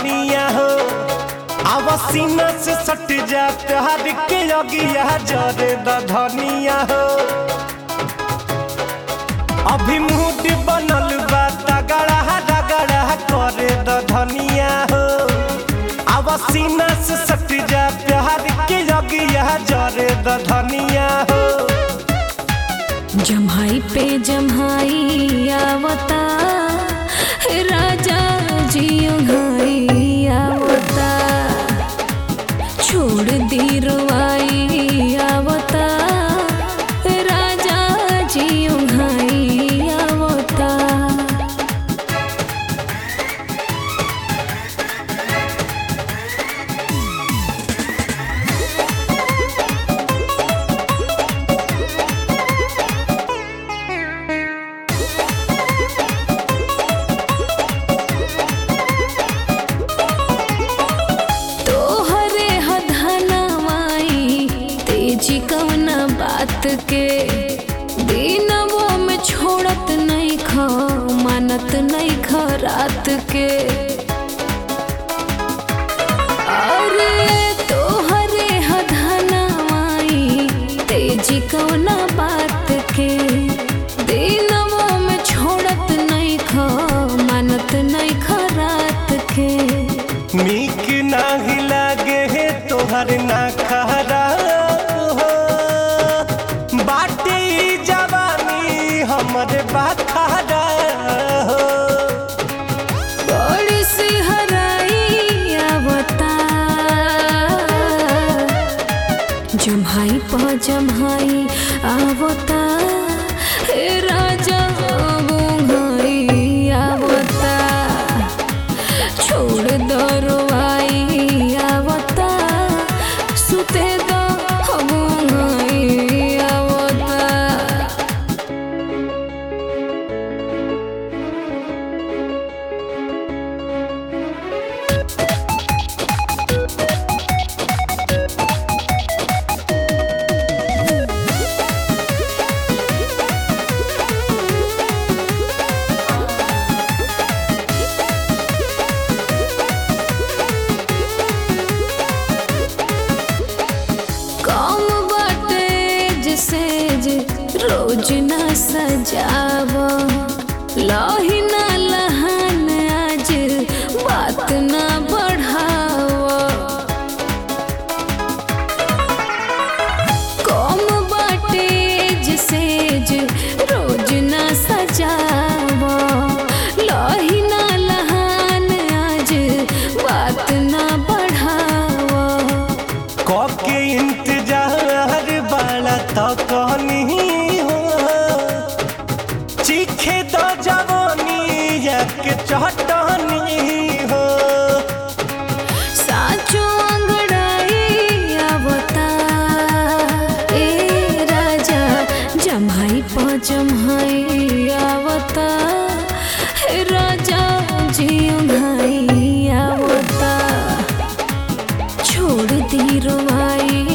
धनिया हो आवासीना से सट जा प्यार के अगिया जरे द धनिया हो अभी मूड बनल बा तगड़ा रगड़ा करे द धनिया हो आवासीना से सट जा प्यार के अगिया जरे द धनिया हो जम्हाई पे जम्हाई आवता राजा जी ओंघाई आवता छोड़ दी रुआई आवता राजा जी ओंघाई आवता तोहरे हधनवाई तेजी कवना बात के दिनवो में छोड़त नहीं ख मानत नहीं ख रात के अरे तोहरे हधनवाई तेजी कवना बात के दिनवो में छोड़त नहीं ख मानत नहीं ख रात के नीक नाही लागे हे तोहर ना खरा हो बाटे ई जवानी हमर बाखरा हो बड़ी सी हराई आवता जम्हाई प जम्हाई आवता हे राजा बुंगाई आवता छोड़ दरवाई आवता सुते दो बुंगाई आवता कम बाटे जिसे जे रोज ना सजाव लही ना लहन आज बात ना बढ़ाव कम बाटे जिसे जे रोज ना सजाव लही ना लहन आज बात ना बढ़ाव कके इंतजार बाला तो कहनी हो चीखे तो जवानी एक चटनी हो साचो अंगड़ाई आवता ए राजा जम्हाई प जम्हाई आवता हे राजा जी भाई आवता छोड़ दी रुआई